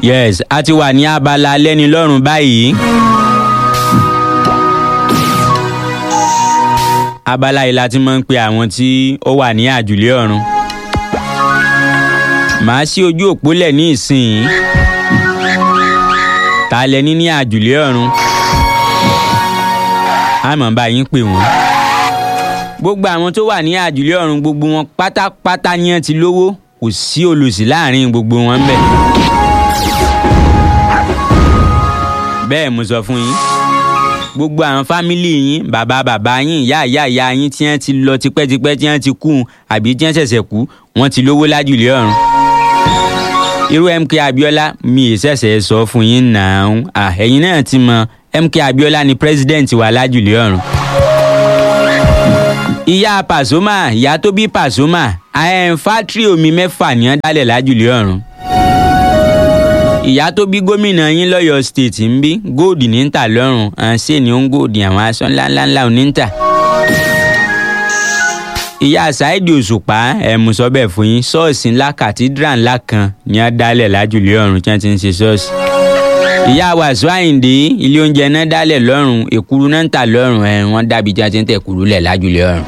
yes a ti wà ní abala lẹ́nilọ́rùn báyìí. abala yìí la ti máa ń pe àwọn tí ó wà ní àjùlé ọ̀run. màá ṣí ojú òpó lẹ̀ ní ìsìn ta lẹni ní àjùlé ọ̀run àmọ́ bá yín pè wọ́n. gbogbo àwọn tó wà ní àjùlé ọ̀run gbogbo wọn pátápátá ni wọ́n ti lówó kò sí olùsí láàrin gbogbo wọn bẹ́ẹ̀. bẹ́ẹ̀ mo sọ fún yín gbogbo àwọn fámìlì yín bàbá bàbá yín ìyá ìyá ìyá yín tí wọ́n ti lọ tipẹ́tipẹ́ tí wọ́n ti kú àbí tí wọ́n ṣẹ̀ṣẹ̀ kú wọ́n ti lówó lájùlé ọ̀run irú mk abiola mi ì ṣẹ̀ṣẹ̀ sọ fún yín náà ẹ̀yin náà ti mọ mk abiola ni president wa lájùlé ọ̀run. ìyá pasoma ìyá tó bí pasoma fátírì omi mẹ́fà ní wọ́n dálẹ̀ lájùlé ọ̀run. ìyá tó bí gómìnà yín lọ́yọ̀ọ́ state ń bí góòdì ní ń tà lọ́rùn ṣé ni ó ń góòdì àwọn aṣọ ńláńlá ò ní ń tà ìyá ṣáìdì òṣùpá ẹ̀mú sọ bẹ́ẹ̀ fún yín ṣọ́ọ̀ṣì ńlá kàtídrà ńlá kan ní á dálẹ̀ lájùlé ọ̀run tí wọ́n ti ń ṣe ṣọ́ọ̀ṣì. ìyá wàásù àyìndé ilé oúnjẹ náà dálẹ̀ lọ́rùn èkuru náà ń tà lọ́rùn ẹ̀ wọ́n dàbí tí wọ́n ti ń tẹ̀ kuru lẹ̀ lájùlé ọ̀run.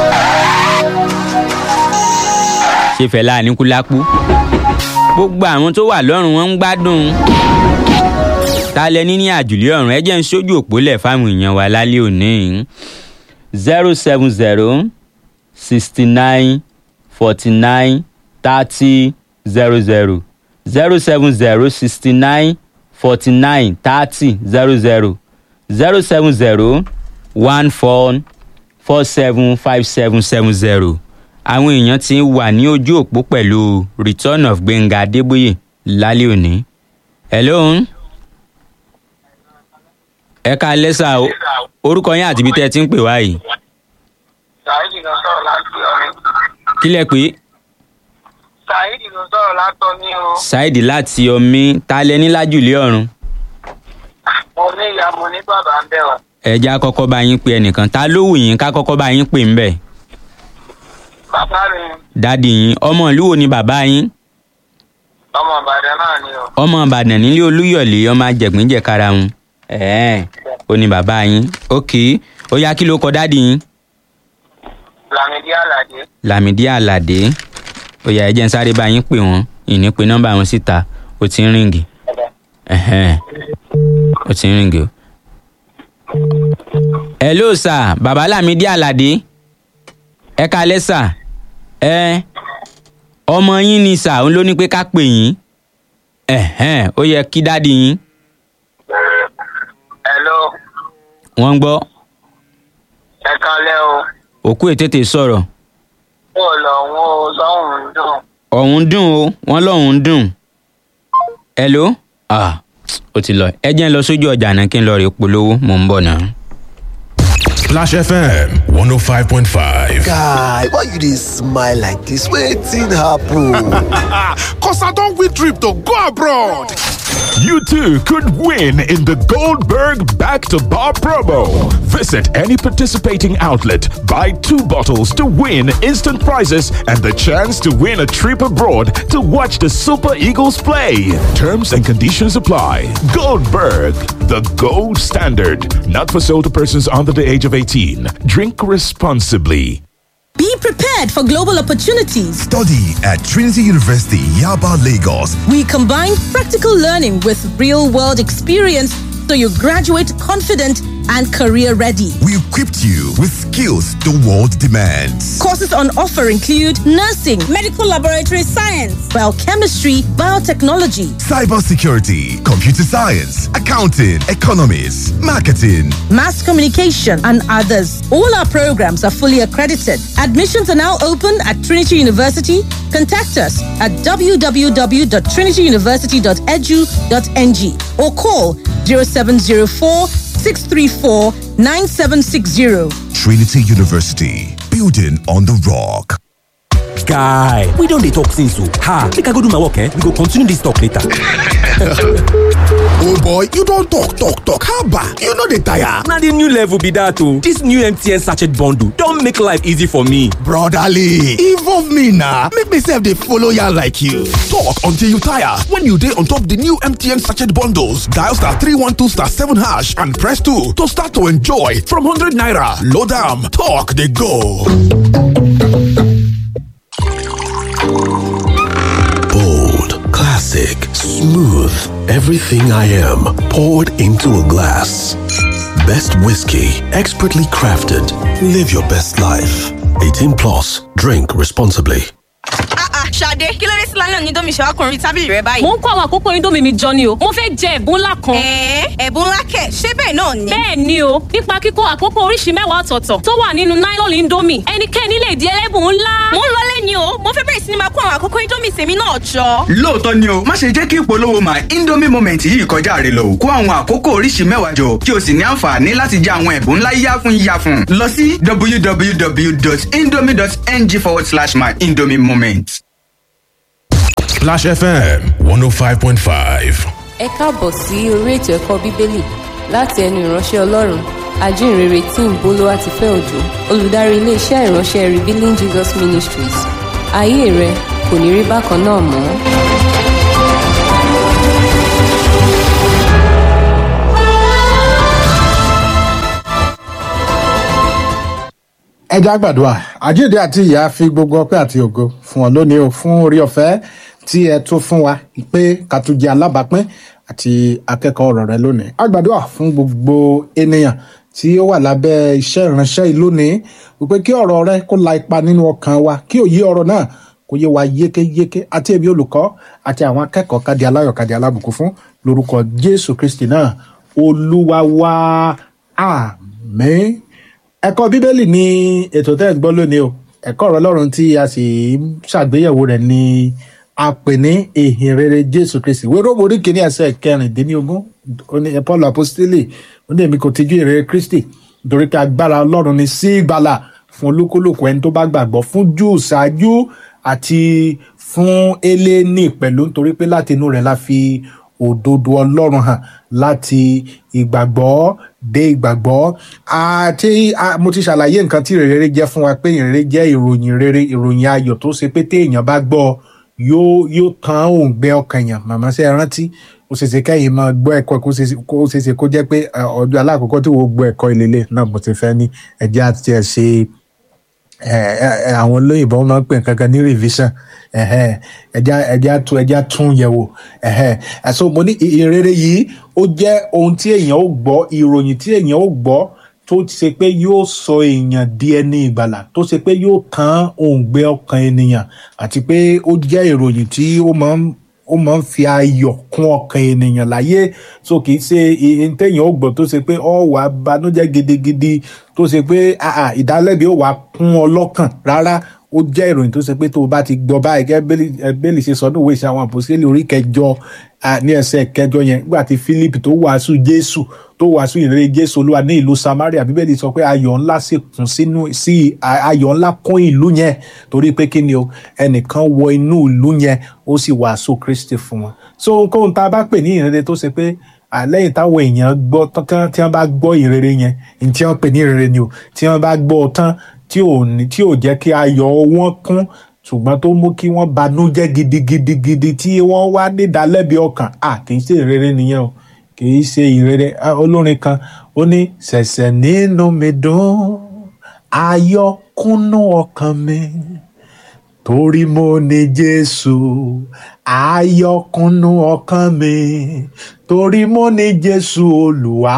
ṣé fẹlá àníkúlápú gbogbo àwọn tó wà lọ́rùn wọn ń gbádùn ta lẹ ní ní àjùlé ọ̀run ẹ jẹ́ ń sójú òpó lẹ̀ fáwọn èèyàn wa lálẹ́ òní zero seven zero sixty nine forty nine thirty zero zero zero seven zero sixty nine forty nine thirty zero zero zero seven zero one four four seven five seven seven zero àwọn èèyàn ti wà ní ojú òpó pẹ̀lú return of gbẹ̀ngà adébóyè lálẹ́ òní. hello ẹ ká lẹ́sà orúkọ yín àti ibi tẹ́ ẹ ti ń pè wá yìí saheed ló sọ̀rọ̀ láti ọ̀rẹ́. kí lẹ pé. saheed ló sọ̀rọ̀ látọ̀ ní o. ṣáìdì láti omi ta lẹ ní lájùlé ọ̀run. mo ní ìyá mo ní bàbá ń bẹ̀ wá. ẹja kọ́kọ́ bá yín pe ẹnìkan ta ló wù yín ká kọ́kọ́ bá yín pè ń bẹ̀. bàbá mi dádì yín ọmọ ìlú wo ni bàbá yín. ọmọ ìbàdàn náà ni o. ọmọ ìbàdàn nílé olúyọ̀lé ọmọ ajẹ̀gbìnjẹ̀kara wọn. ẹ̀ẹ́n ó ní bàbá yín ok ó yá kí ló kọ dádì yín. lamidi alade. lámìdí àlàdé ó yá ẹ jẹ́ n sáré bá yín pè wọ́n ìní pe nọ́mbà wọn síta ó ti ń ríǹgì ẹ̀hẹ́n ó ti ń ríǹgì o. hello sir bàbá lámìdí àlàdé ẹ kalẹ́ sà ẹ ọmọ yín ni sà òun ló ní pé ká pè yín ẹ̀hẹ́n ó yẹ kí dádì yín hello wọ́n ń gbọ́ ẹ kalẹ́ o. òkú ètètè sọ̀rọ̀ mo lọ wọn o lọ́hùn ún dùn. ọ̀hún dùn o wọ́n lọ́hún dùn hello ah ó ti lọ ẹ jẹ́ ń lọ sójú ọjà náà kí n lọ rè polówó mò ń bọ̀ náà. Splash FM 105.5. guy why you dey smile like dis wetin happen. Cause I don't win trip to go abroad. You too could win in the Goldberg Back to Bar promo. Visit any participating outlet, buy two bottles to win instant prizes and the chance to win a trip abroad to watch the Super Eagles play. Terms and conditions apply. Goldberg, the gold standard. Not for sale to persons under the age of 18. Drink responsibly. Be prepared for global opportunities. Study at Trinity University, Yaba, Lagos. We combine practical learning with real world experience so you graduate confident and career ready. We equipped you with skills the world demands. Courses on offer include nursing, medical laboratory science, biochemistry, biotechnology, Cybersecurity, computer science, accounting, economics, marketing. mass communication, and others. All our programs are fully accredited. Admissions are now open at Trinity University. Contact us at www.trinityuniversity.edu.ng or call 0704 634 9760. Trinity University, building on the rock. guy we don dey talk since o ha make i go do my work eh we go continue this talk later. oh boy you don talk talk talk haba you no dey tire. na the new level be that o this new mtn sachet bundle don make life easy for me. brotherly involve me na make me sef dey follow yarn like you. talk until you tire when you dey on top the new mtn sachet bundles dial star three one two star seven hash and press two to start to enjoy from hundred naira load am talk dey go. Bold, classic, smooth. Everything I am poured into a glass. Best whiskey, expertly crafted. Live your best life. 18 plus. Drink responsibly. Ṣadé kí ló dé sí lálẹ́ òní domi ṣàwákùnrin tábìlì rẹ báyìí. mo ń kó àwọn àkókò indomie mi jọ ni o mo fẹ́ jẹ ẹ̀bùn ńlá kan. ẹ̀ẹ́ ẹ̀bùn ńlá kẹ̀ ṣé bẹ́ẹ̀ náà ni. bẹ́ẹ̀ ni o nípa kíkó àkókò oríṣi mẹ́wàá ọ̀tọ̀ọ̀tọ̀ tó wà nínú nylon indomie ẹnikẹ́ni lè di ẹlẹ́bùn ńlá. mo ń lọlé ni o mo fẹ́ bẹ̀rẹ̀ sí ni máa kó àwọn àkókò indomie tèmi náà jọ. lóòótọ́ ni o má ṣe jẹ́ kí ìpolówó my indomie moment yìí kọjá rẹ lọ kó àwọn àkókò oríṣi mẹ́wàá jọ kí o sì ní àǹfààní láti jẹ àwọn ẹ̀bùn ńlá yáfun yáfun lọ sí www.indomie.ng forward slash my indomie moment. Splash FM 105.5. ẹ káàbọ̀ sí orí ètò ẹ̀kọ́ bíbélì láti ẹnu ìránṣẹ́ ọlọ́run ajínrere tí ń bolo àti fẹ́ òjò olùdarí iléeṣẹ́ ìránṣẹ́ revealing jesus ministries ayé rẹ kò ní rí bákan náà mọ́. ẹja gbàdúrà àjíǹde àti ìyá fi gbogbo ọpẹ àti ògo fún ọ lónìí o fún orí ọfẹ tí ẹ tún fún wa pé ká tún jẹ alábàápín àti akẹkọọ ọrọ rẹ lónìí a gbàdúrà fún gbogbo ènìyàn tí ó wà lábẹ iṣẹ ìránṣẹ yìí lónìí wípé kí ọrọ rẹ kó la ipa nínú ọkàn wa kí òye ọrọ náà kó yé wa yékéyéké àti ẹbí olùkọ àti àwọn akẹkọọ kádi aláyọ kádi alábùkún fún lórúkọ jésù kristi náà olúwa wa àmín ẹ̀kọ́ bíbélì ni ètò tẹ́ ẹ̀ ń gbọ́ lónìí o ẹ̀kọ́ ọ̀rọ̀ ọlọ́run tí a sì ń ṣàgbéyẹ̀wò rẹ̀ ni a pè ní ìhìn rere jésù kristi wéró orí kìíní ẹsẹ̀ kẹrìndínlógún paul apostoli ó ní èmi kò tijú ìrere kristi nítorí pé agbára ọlọ́run ni sí ìgbàlà fún olúkúlùkù ẹni tó bá gbàgbọ́ fún júù ṣáájú àti fún eléni pẹ̀lú nítorí pé láti inú rẹ̀ la fi òdodo ọlọ́run hàn láti ìgbàgbọ́ dé ìgbàgbọ́ àti mo ti ṣàlàyé nǹkan tí ìrere jẹ́ fún wa pé ìrere jẹ́ ìròyìn rere ìròyìn ayọ̀ tó ṣe pé téèyàn bá gbọ́ yóò yóò tan òǹgbẹ ọkàn èèyàn màmá ṣe rántí ó ṣe ṣe kẹ́yìn máa gbọ́ ẹ̀kọ́ kó ṣe ṣe kó jẹ́ pé ọdún alákọ̀ọ́kọ́ tí wọ́n gbọ́ ẹ̀kọ́ ìlélẹ̀ náà mo ti fẹ́ ní ẹ̀jẹ̀ àti ẹ̀ ṣe àwọn olóyìnbó máa ń pè nǹkan kan ní revision ẹja ẹja tún ẹja tún yẹwò ẹsọ mo ní ìrere yìí ó jẹ ohun tí èèyàn ó gbọ ìròyìn tí èèyàn ó gbọ tó ṣe pé yóò sọ èèyàn di ẹni ìgbàlà tó ṣe pé yóò tán òǹgbẹ ọkàn ènìyàn àti pé ó jẹ ìròyìn tí ó máa ń ó máa ń fi ayọ̀ kún ọkàn ènìyàn láyé so kì í ṣe ihun téèyàn ó gbọ́ tó ṣe pé ọ wà banújẹ́ gidigidi tó ṣe pé ìdálẹ́bi ó wà kún ọ lọ́kàn rárá ó jẹ́ ìròyìn tó ṣe pé tó o bá ti gbọ́ báyìí gẹ́gẹ́ bẹ́ẹ̀lì ṣe sọdún òwe ṣe àwọn àpòsílẹ̀ orí kẹjọ ní ẹsẹ̀ kẹjọ yẹn nígbà tí philip tó wàásù jésù tó wàásù ìrere jésù olúwa ní ìlú samaria bíbélì sọ pé ayọ̀ ńlá sì kún sínú sí ayọ̀ ńlá kún ìlú yẹn torí pé kí ni o ẹnìkan wọ inú ìlú yẹn ó sì wàásù kristi fún wọn so ohunkóhun tá a bá pè ní ìrere tó ṣe pé àlẹ́yìn táwọn èèyàn gbọ́ tán tí wọ́n bá gbọ́ ìrere yẹn ní tí wọ́n pè ní ìrere ni o tí wọ́n bá gbọ́ tán tí ò ní tí ò jẹ́ kí ayọ̀ wọn kún ṣùgbọ́n tó mú kí wọ́n banújẹ́ gidigidigidi tí wọ́n wá nídàálẹ́bi ọkàn à kì í ṣe ìrere nìyẹn o kì í ṣe ìrere olórin kan ó ní ṣẹ̀ṣẹ̀ nínú mi dùn ayọ̀ kúnnú ọkàn mi torí mo ní jésù ayọ̀ kúnnú ọkàn mi torí mo ní jésù olùwà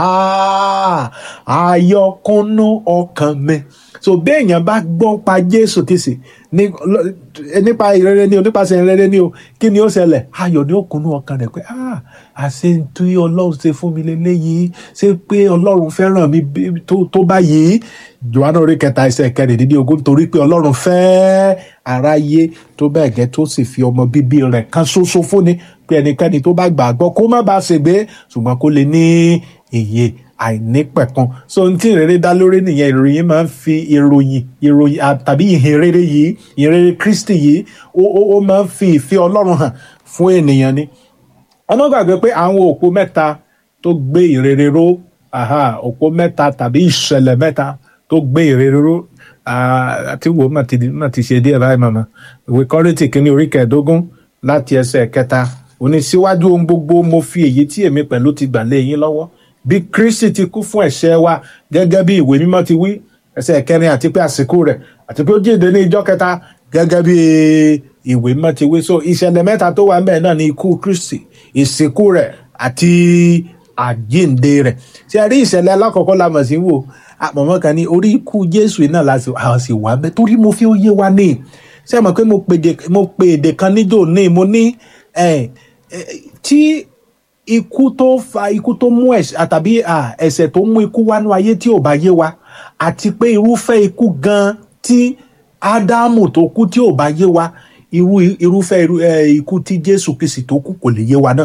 ayọ̀ kúnnú ọkàn mi so béèyàn bá gbọ́ pa jésù kìsì nípa ìrere ni o nípasẹ̀ ìrere ni o kí ni ó ṣẹlẹ̀ ayọ̀ ni ó kúnnú ọkàn rẹ̀ pé ah àṣẹ tí ọlọ́run ṣe fún mi lélẹ́yìí ṣé pé ọlọ́run fẹ́ràn mi tó báyìí johanna orí kẹta ẹsẹ̀ kẹrìndínlógún torí pé ọlọ́run fẹ́ aráyé tó bẹ́ẹ̀ gẹ́ tó sì fi ọmọ bíbí rẹ̀ kan ṣoṣo fúnni pé ẹnikẹ́ni tó bá gbàgbọ́ kó má bàa ṣègbé ṣùgbọ́n kó lè ní èyí àìnípẹ̀kan so ohun tí ìrere dá lórí nìyẹn ìròyìn máa ń fi ìròyìn ìròyìn tàbí ìhìnrere yìí ìhìnrere kristi yìí ó ó máa ń fi ìfẹ́ ọlọ́run hàn fún ènìyàn ni ọmọ gbàgbé pé àwọn òpó mẹ́ta tó gbé ìrere ró aha, òpó mẹ́ta tàbí ìṣẹ̀lẹ̀ mẹ́ta tó gbé ìrere ró ah, àti wo mà ti mà ti ṣe díẹ̀ báyìí màmá ìwé kọ́rìntì kínní orí kẹẹ̀ẹ́dógún láti ẹsẹ̀ kẹta òní síwájú ohun gbogbo mo fi èyí tí èmi pẹ̀lú ti gbà lé yín lọ́wọ́ bí kristi ti kú fún ẹ̀ṣẹ̀ wa gẹ́gẹ́ bí ìwé mímọ́ ti wí ẹsẹ̀ kẹrin àti pé àsìkò rẹ̀ àti pé ó jíǹde ní ìjọ kẹta gẹ́gẹ́ bí ìwé mímọ́ ti wí so ìṣẹ̀lẹ̀ mẹ́ta tó wà ń bẹ̀ náà ni ikú kristi ìsìnkú rẹ̀ àti àjíǹde rẹ̀ ṣe rí ìṣẹ̀lẹ̀ alákọ̀ọ́kọ́ la mọ̀ sí wò àmọ̀mọ́ kan ní orí ikú jésù náà la sì àwọn sì wà bẹ́ẹ̀ torí mo fi ó yé wa ní ṣé ẹ mọ̀ pé mo pe èdè- mo pe èdè kan níjò ní mo ní ẹ̀, ẹ̀, tí ikú tó fa ikú tó mú ẹ̀ṣẹ̀ àtàbí à, ẹ̀ṣẹ̀ tó mú ikú wánú ayé tí ò bá yé wa àti pé irúfẹ́ ikú gan tí ádámù tó kú tí ò bá yé wa irú irúfẹ́ irú, ẹ̀, ikú tí jésù kìsì tó kú kò lè yé wa náà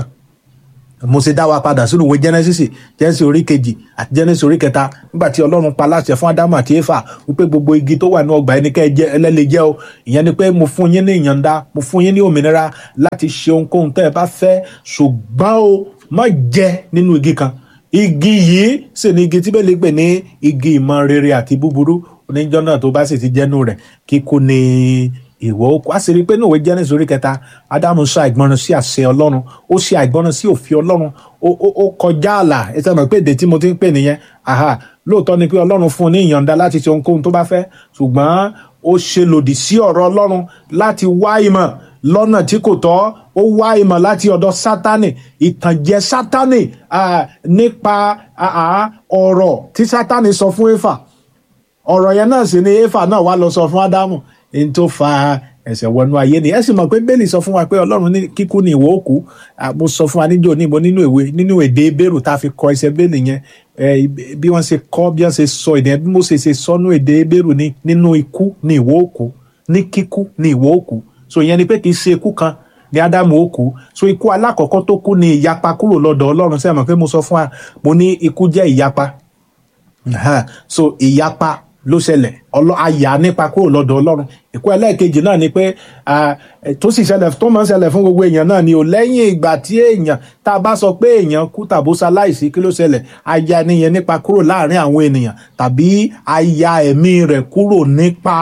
mo ṣe dá wa padà sínú ìwé genesis genesis orí kejì àti genesis orí kẹta nígbà tí ọlọ́run pa láṣẹ fún ádámù àti éfà wípé gbogbo igi tó wà ní ọgbà ẹni kẹ́ ẹ jẹ ẹlẹ́lẹ́ jẹ́ o ìyẹn ni pé mo fún yín ní ìyọ̀ǹda mo fún yín ní òmìnira láti ṣe ohunkóhun tẹ́ ẹ bá fẹ́ ṣùgbọ́n o má jẹ nínú igi kan igi yìí sì ni igi tí bẹ́ẹ̀ lè pè ní igi ìmọ̀ rere àti búburú oníjọ́ náà tó bá sì ti jẹ́nu rẹ̀ kíkú ni ìwọ ó kú a sì rí i pé ní òwe Genesis orí kẹta ádámù ṣe àìgbọràn sí àṣẹ ọlọ́run ó ṣe àìgbọràn sí òfin ọlọ́run ó ó ó kọjá ààlà ẹ sọ ma pé èdè tí mo ti ń pè nìyẹn aha lóòótọ́ ni pé ọlọ́run fún un ní ìyọ̀ǹda láti ṣe ohunkóhun tó bá fẹ́ ṣùgbọ́n ó ṣe lòdì sí ọ̀rọ̀ ọlọ́run láti wá ìmọ̀ lọ́nà tí kò tọ́ ó wá ìmọ̀ láti ọ̀dọ̀ sátánì ìtànjẹ sátánì ah, nípa ah, ah, ọ̀rọ̀ tí sátánì sọ fún éfà ọ̀rọ̀ yẹn náà sì ni éfà náà wá lọ sọ fún ádámù ní tó fa ẹ̀ṣẹ̀ wọnú ayé ni ẹ sì mọ̀ pé bẹ́ẹ̀lì sọ fún wa pé ọlọ́run ní kíkú ni ìwọ òkú Ah, mo sọ fún wa níjó ní mo nínú ìwé nínú èdè bẹ́ẹ̀rù tá a fi kọ ẹsẹ̀ bẹ́ẹ̀lì yẹn Eh, bí wọ́n ṣe kọ́ bí wọ́n ṣe sọ èdè bí mo ṣe ṣe sọ́nú èdè bẹ́ẹ̀rù ni nínú ikú ni ìwọ òkú ní kíkú ni ìwọ òkú so ìyẹn ni pé kì í ṣe ikú kan ní ádámù òkú so ikú alákọ̀ọ́kọ́ tó kú ni ìyapa kúrò lọ́dọ̀ ọlọ́run sẹ́yìn mọ̀ pé mo sọ fún wa mo ní ikú jẹ́ ìyapa Aha. so ìyapa ló ṣẹlẹ̀ ọlọ́ àyà nípa kúrò lọ́dọ̀ ọlọ́run ìkú ẹlẹ́ẹ̀kejì náà ni pé ah, eh, tó sì ṣẹlẹ̀ tó máa ń ṣẹlẹ̀ fún gbogbo èèyàn náà ni ò lẹ́yìn ìgbà tí èèyàn tá a bá sọ pé èèyàn kú tàbó ṣaláìsí kí ló ṣẹlẹ̀ àyà nìyẹn nípa kúrò láàrin àwọn ènìyàn tàbí àyà ẹ̀mí rẹ̀ kúrò nípa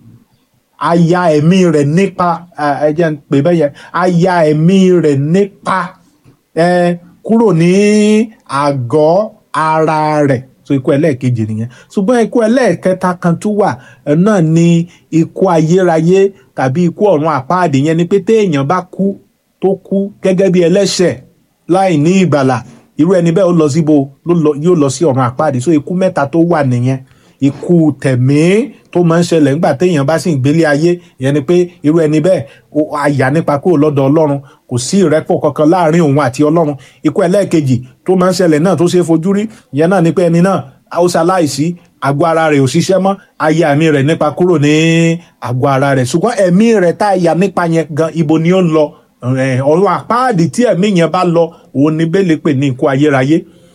àyà ẹ̀mí rẹ̀ nípa ah, ẹ jẹ́ n pè bẹ́ẹ̀ yẹn àyà ẹ̀mí rẹ̀ nípa eh, kúrò ní àgọ́ ara rẹ̀ so ikú ẹlẹ́ẹ̀kejì nìyẹn ṣùgbọ́n ikú ẹlẹ́ẹ̀kẹta kan tún wà ẹ̀ náà ni ikú ayérayé tàbí ikú ọ̀run àpáàdé yẹn ni pé téèyàn bá kú tó kú gẹ́gẹ́ bí ẹlẹ́ṣẹ̀ láì ní ìgbàlà irú ẹni bẹ́ẹ̀ ó lọ síbo ló lọ- yóò lọ sí ọ̀run àpáàdé so ikú mẹ́ta tó wà nìyẹn ikú tẹ̀mí tó máa ń ṣẹlẹ̀ nígbà téèyàn bá sì ń gbélé ayé ìyẹn ni pé irú ẹni bẹ́ẹ̀ ó àyà nípa kúrò lọ́dọ̀ ọlọ́run kò sí ìrẹ́pọ̀ kankan láàrin òun àti ọlọ́run ikú ẹlẹ́ẹ̀kejì tó máa ń ṣẹlẹ̀ náà tó ṣeé fojú rí ìyẹn náà ni pé ẹni náà ó ṣaláìsí àgọ́ ara rẹ̀ ò ṣiṣẹ́ mọ́ ayé ẹ̀mí rẹ̀ nípa kúrò ní àgọ́ ara rẹ̀ ṣùgbọ́n ẹ̀mí rẹ̀ tá a yà nípa yẹn gan ibo ni ó ń lọ Eh, ọ̀run àpáàdì tí ẹ̀mí yẹn bá lọ òun ni bẹ́ẹ̀ lè pè ní ikú ayérayé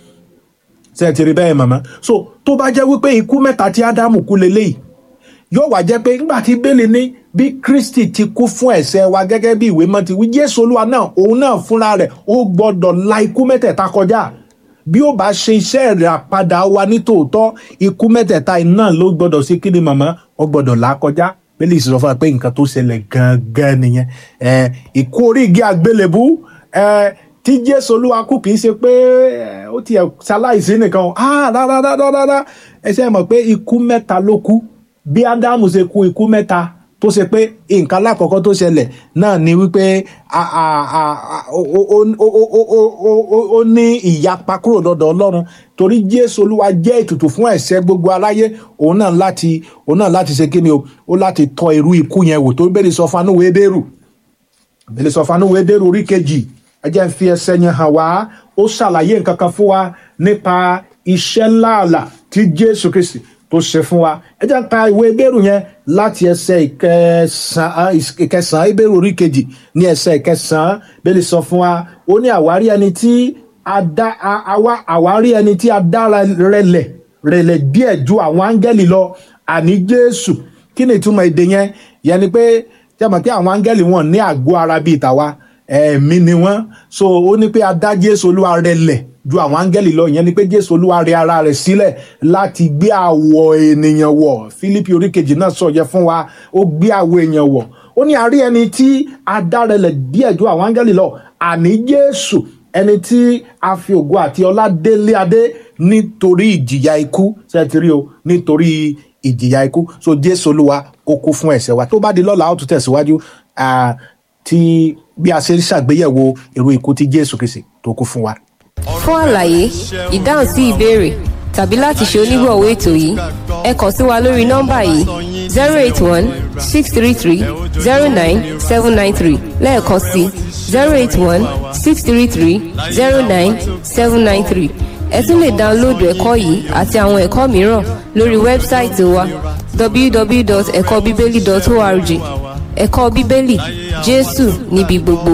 ṣe ti rí bẹ́ẹ̀ màmá so tó bá jẹ́ wípé ikú mẹ́ta tí ádámù kú leléyìí yóò wá jẹ́ pé nígbà tí bẹ́ẹ̀lì ní bí kristi ti kú fún ẹ̀ṣẹ̀ wa gẹ́gẹ́ bí ìwé mọ́ ti wí jésù olúwa náà òun náà fúnra rẹ̀ ó gbọ́dọ̀ la ikú mẹ́tẹ̀ẹ̀ta kọjá bí ó bá ṣe iṣẹ́ rẹ̀ àpadà wa ní tòótọ́ ikú mẹ́tẹ̀ẹ̀ta iná ló gbọ́dọ̀ sí kí ni màmá ó gbọ́dọ̀ là á kọjá bẹ́ẹ̀lì sọ fún wa pé nǹkan tó ṣẹlẹ̀ gangan nìyẹn ẹ̀ ikú orí igi àgbélébú ẹ̀ tí jésù olúwa kú kì í ṣe pé ẹ̀, ó tiẹ̀ ṣaláìsí nìkan o. ah rárá rárá rárá ẹ ṣe mọ̀ pé ikú mẹ́ta ló kú bí ádámù ṣe kú ikú mẹ́ta tó ṣe pé nǹkan alákọ̀ọ́kọ́ tó ṣẹlẹ̀ náà ni wípé a- a- a- a- ó- ó- ó- ó- ó- ó- ó- ó- ó ní ìyapa kúrò lọ́dọ̀ ọlọ́run torí jésù olúwa jẹ́ ètùtù fún ẹ̀ṣẹ̀ gbogbo aráyé òun náà láti òun náà láti ṣe kíni o ó láti tọ irú ikú yẹn wò tó bẹ́ẹ̀ sọ fún anúwèé bẹ́ẹ̀rù bẹ́ẹ̀ sọ fún anúwèé bẹ́ẹ̀rù orí kejì ẹ jẹ́ n fi ẹsẹ̀ yẹn hàn wá ó ṣàlàyé nǹkan kan fún wa nípa iṣẹ́ ńláàlà tí jésù kristi tó ṣe fún wa ẹ jẹ́ n ka ìwé ìbéèrù yẹn láti ẹsẹ̀ ìkẹsàn-án ìkẹsàn-án ìbéèrù orí kejì ní ẹsẹ̀ ìkẹsàn-án bẹ́ẹ̀ sọ fún wa ó ní àwárí ẹni tí a dá a- àwa- àwárí ẹni tí a dára rẹlẹ̀ rẹlẹ̀ díẹ̀ ju àwọn áńgẹ́lì lọ àní jésù kí ni ìtumọ̀ èdè yẹn yẹn ni pé jẹ́ mọ̀ pé àwọn áńgẹ́lì wọn ní àgọ́ ara bíi tàwa ẹ̀mí ni wọ́n so ó ní pé a dá jésù olúwa rẹ̀ lẹ̀ ju àwọn áńgẹ́lì lọ ìyẹn ni pé jésù olúwa rẹ̀ ara rẹ̀ sílẹ̀ láti gbé àwọ̀ ènìyàn wọ̀ fílípì oríkejì náà sọ yẹ fún wa ó gbé àwọ̀ èèyàn wọ̀ ó ní àrí ẹni tí a dá rẹ̀ lẹ̀ díẹ̀ ju àwọn áńgẹ́lì lọ àní jésù ẹni tí a fi ògo àti ọlá délé adé nítorí ìjìyà ikú ṣe ti rí o nítorí ìjìyà ikú so jésù olúwa kó kú fún ẹ̀ṣẹ̀ wa tó bá di lọ́la ó tún tẹ̀síwájú ah, tí bí a ṣe ń ṣàgbéyẹ̀wò irú ikú tí jésù kìsì tó kú fún wa. fún àlàyé ìdáhùn sí ìbéèrè tàbí láti ṣe onígbọ̀wọ́ ètò yìí ẹ kàn sí wa lórí nọ́mbà yìí zero eight one six three three zero nine seven nine three lẹ́ẹ̀kan sí zero eight one six three three zero nine seven nine three ẹ tún lè dáńlóòdù ẹ̀kọ́ yìí àti àwọn ẹ̀kọ́ mìíràn lórí wẹ́bsáìtì wa www.ẹ̀kọ́bíbélì.org ẹ̀kọ́ bíbélì jésù níbi gbogbo.